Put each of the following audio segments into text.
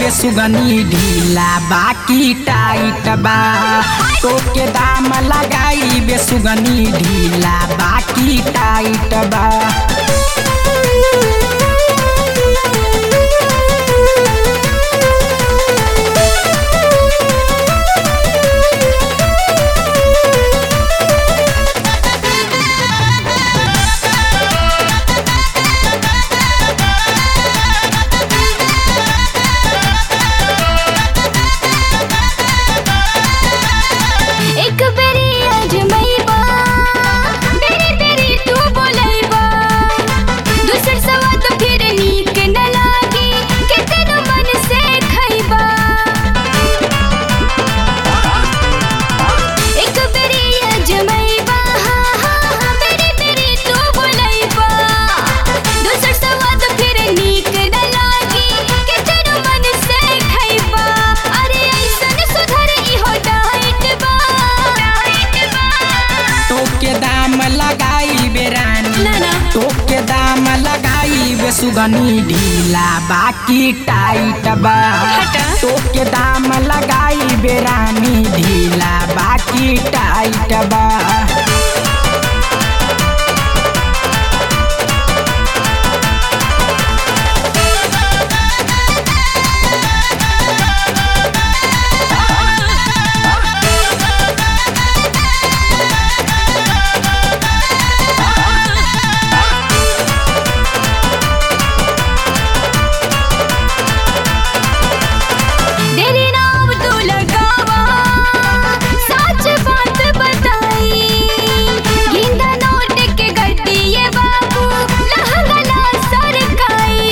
बे सुगनी ढीला बाकी टाइट बा तोके दाम लगाई बे सुगनी ढीला बाकी टाइट बा एक बेरी अजमैबा बेरी बेरी तू बोलैबा दूसर सवा तो फिर नीक न लागी कितन मन से खैबा एक बेरी अजमैबा हाँ हाँ हाँ बेरी बेरी तू बोलैबा दूसर सवा तो फिर नीक न लागी कितन मन से खैबा अरे ऐसन सुधर इहो डाइट बा डाइट बा तोके दाम लगाई बे रानी ना, ना। तोके दाम लगाई बे सुगनी ढीला बाकी टाइट बा हटा। तोके दाम लगाई बे रानी ढीला बाकी टाइट बा तेरी नाम तू लगावा सच बात बताई गिंदा नोट के गड्डी ये बाबू लहंगला सरकाई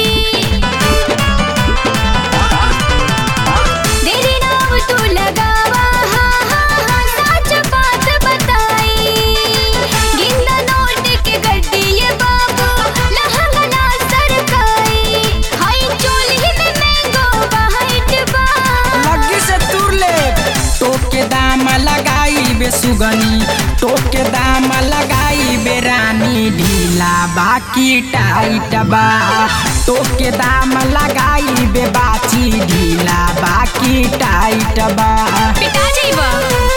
तेरी नाम तू लगावा हाँ हाँ हाँ सच बात बताई गिंदा नोट के गड्डी ये बाबू लहंगला सरकाई हाय चोली में मैंगो वाइट बा लग्गी से तुर ले तोके दाम लगाई बे सुगनी तोके दाम लगाई बे रानी ढीला बाकी टाइट बा तोके दाम लगाई बे बाची ढीला बाकी टाइट बा पिता जीवा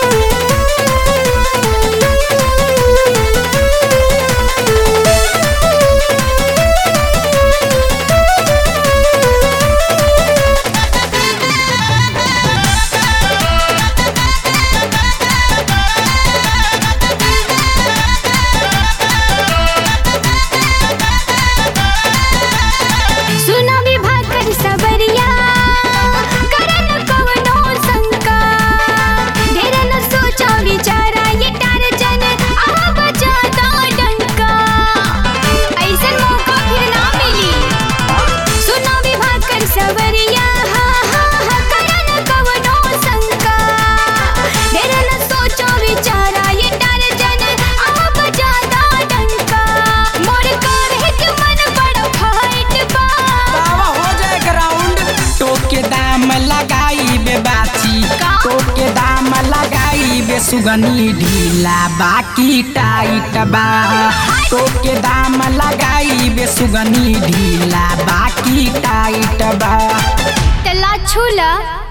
सुना विभाग कर सबरिया करन कवनो शंका ढेर न सोचा विचारा ये टारजन आ बजा दो डंका ऐसन मौका फिर ना मिली सुना विभाग कर सबरिया हाँ हाँ हाँ करन कवनो शंका ढेर न सोचा विचारा ये टारजन आ बजा दो डंका मोर काहे के मन बड़ा फाइट बा बाबा हो जाए ग्राउंड तोके दाम लगाई बे बाची का? तोके दाम लगाई बे सुगनी ढीला बाकी टाइट बा तोके दाम लगाई बे सुगनी ढीला बाकी टाइट बा तला छूला